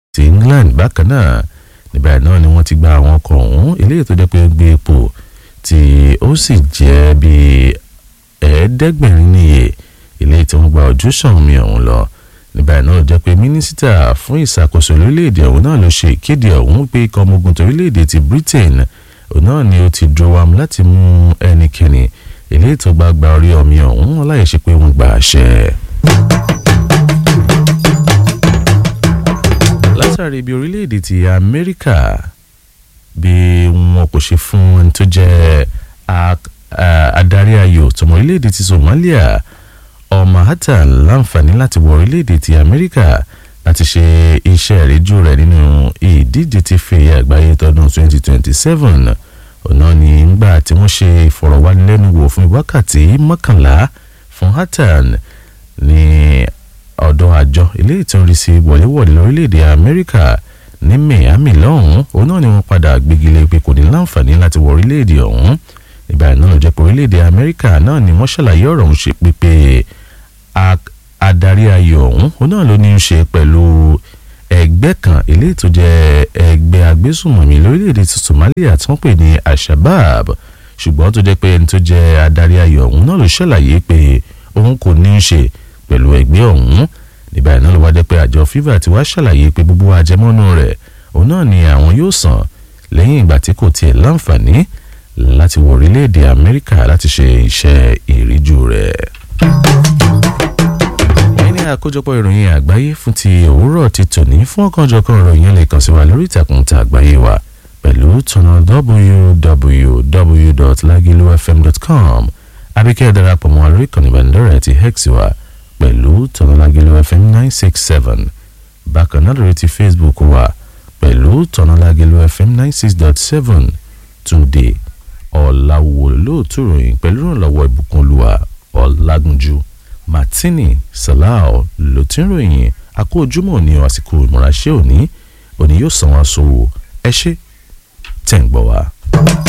ti England bákan náà níbẹ̀ náà ni wọ́n ti gba àwọn ọkọ̀ ọ̀hún eléyìí tó jẹ́ pé ó gbé epo tí ó sì jẹ́ bíi ẹ̀ẹ́dẹ́gbẹ̀rin níye eléyìí tí wọ́n gba ojúṣàn omi ọ̀hún lọ níbẹ̀ náà jẹ́ pé mínísítà fún ìṣàkóso lórílẹ̀‐èdè ọ̀hún náà ló ṣe ìkéde ọ̀hún pé ikọ̀ ọmọ ogun torílẹ̀‐èdè ti Britain òun náà ni ó ti dúró wàm láti mú ẹnikẹ́ni eléyìí tó bá gba orí omi ọ̀hún láì ṣe pé wọ́n gba àṣẹ. látàrí bí orílẹ̀-èdè ti amẹ́ríkà bí wọn kò ṣe fún ẹni tó jẹ́ adarí ayò tọmọ orílẹ̀-èdè ti somalia ọmọ hatan láǹfààní láti wọ orílẹ̀-èdè ti amẹ́ríkà láti ṣe iṣẹ́ ìríjú rẹ̀ nínú ìdíje ti fèyí àgbáyé tọdún 2027 ọ̀nà ní ngbà tí wọ́n ṣe ìfọ̀rọ̀wánilẹ́nuwò fún wákàtí mọ́kànlá fún hatan ní ọ̀dọ̀ àjọ eléyìí tó ń rí sí wọléwọ̀de lórílẹ̀‐èdè amẹ́ríkà ní miami lọ́hùn-ún òun náà ni wọ́n padà gbégilé pé kò ní láǹfààní láti wọ orílẹ̀‐èdè ọ̀hún ìgbà náà ló jẹ́ pé orílẹ̀‐èdè amẹ́ríkà náà ni wọ́n ṣàlàyé ọ̀rọ̀ ọ̀hún ṣe pípé adarí ayò ọ̀hún òun náà ló ní í ṣe pẹ̀lú ẹgbẹ́ kan eléyìí tó jẹ́ ẹgbẹ́ agbésùnmọ̀mí lórílẹ̀‐èdè ti somalia tí wọ́n pè ní ashabab ṣùgbọ́n tó jẹ́ pé ẹni tó jẹ́ adarí ayò ọ̀hún náà ló ṣàlàyé pé òun kò ní í ṣe pẹ̀lú ẹgbẹ́ ọ̀hún nígbà iná ló wá jẹ́ pé àjọ fifa ti wá ṣàlàyé pé gbogbo àjẹmọ́nú rẹ̀ òun náà ni àwọn yóò san lẹ́yìn ìgbà tí kò tiẹ̀ láǹfààní láti wọ orílẹ̀-èdè amẹ́ríkà láti ṣe iṣẹ́ ìríjú rẹ̀. ẹ̀yin ní àkójọpọ̀ ìròyìn àgbáyé fún ti òwúrọ̀ ti tòní fún ọ̀kanjọ̀kan ìròyìn lè kàn sí wa lórí ìtàkùn ta àgbáyé wa pẹ̀lú tọ̀nà www.lagilofm.com àbíkẹ́ darapọ̀ mọ́ àlórí ìkànnì ìbánidọ́rẹ̀ẹ́ ti hex wa pẹ̀lú tọ̀nàlágẹ̀lẹ̀ fm nine six seven bákan náà lórí ti facebook wa pẹ̀lú tọ̀nàlágẹ̀lẹ̀ fm nine six dot seven túnde ọ̀làwò lóòtú ròyìn pẹ̀lú ìrànlọ́wọ́ ìbùkún olúwa ọ̀làgúnjú martini salau ló ti ń ròyìn akó ojúmọ́ ní àsìkò ìmúraṣẹ́ òní òní yóò san wá sówó ẹ ṣé tẹ̀ ń gbọ́ wa.